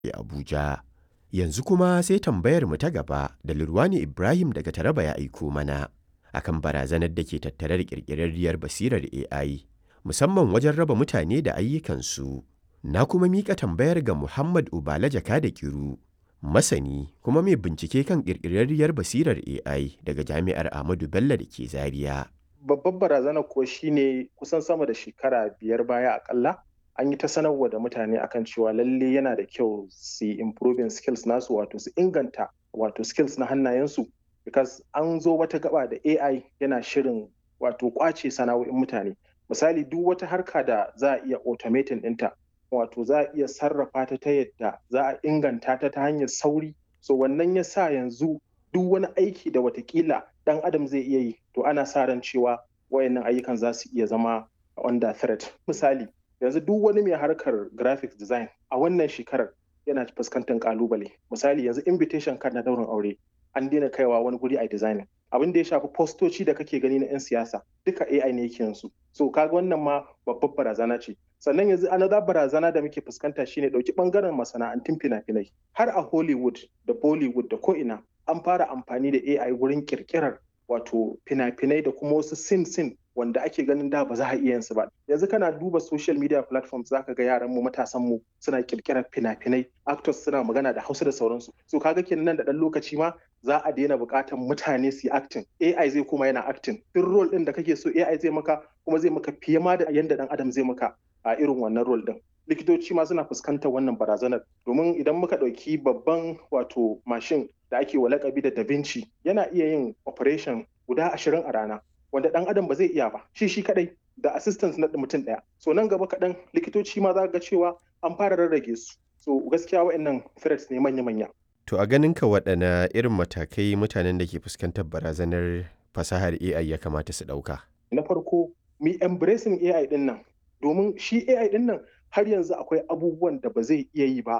Abuja. Yanzu kuma sai tambayar mu ta gaba da Lurwani Ibrahim daga Taraba ya aiko mana akan barazanar da ke tattare da ƙirƙirarriyar basirar AI musamman wajen raba mutane da ayyukansu. Na kuma miƙa tambayar ga Muhammad Ubala Jaka da Kiru, masani kuma mai bincike kan ƙirƙirarriyar basirar AI daga Jami'ar Ahmadu Bello da ke Zaria. Babbar barazana kuwa shine kusan sama da shekara biyar baya akalla an yi ta sanarwa da mutane akan cewa lalle yana da kyau su yi improving skills nasu wato su inganta wato skills na hannayensu because an zo wata gaba da AI yana shirin wato kwace sana'o'in mutane misali duk wata harka da za a iya automating ɗinta wato za a iya sarrafa ta ta yadda za a inganta ta ta hanyar sauri so wannan ya sa yanzu duk wani aiki da watakila ɗan adam zai iya yi to ana sa ran cewa wayannan ayyukan za su iya zama under threat misali yanzu duk wani mai harkar graphics design a wannan shekarar yana fuskantar kalubale misali yanzu invitation card na daurin aure an daina kaiwa wani guri a designing abin da ya shafi postoci da kake gani na 'yan siyasa duka AI ne yake yanzu so kaga wannan ma babbar barazana ce sannan yanzu another barazana da muke fuskanta shine dauki bangaren masana'antun fina-finai har a Hollywood da Bollywood da ko'ina an fara amfani da AI wurin kirkirar wato fina-finai da kuma wasu sin sin wanda ake ganin da ba za a iya su ba yanzu kana duba social media platforms zaka ga yaran mu matasan mu suna kirkirar fina-finai actors suna magana da Hausa da sauransu so kaga kenan nan da dan lokaci ma za a daina buƙatar mutane su yi acting AI zai kuma yana acting duk role din da kake so AI zai maka kuma zai maka fiye ma da yanda dan adam zai maka a irin wannan role din likitoci ma suna fuskantar wannan barazanar domin idan muka ɗauki babban wato mashin da ake wa lakabi da da Vinci yana iya yin operation guda ashirin a rana wanda ɗan adam ba zai iya ba shi shi kadai da assistance na mutum ɗaya so nan gaba kaɗan likitoci ma za ga cewa an fara rarrage su so gaskiya wa'annan threats ne manya-manya To a ganin ka waɗana irin matakai mutanen da ke fuskantar barazanar fasahar AI ya kamata su ɗauka? Na farko, mi embracing AI ɗin nan, domin shi AI ɗin nan har yanzu akwai abubuwan da ba zai iya yi ba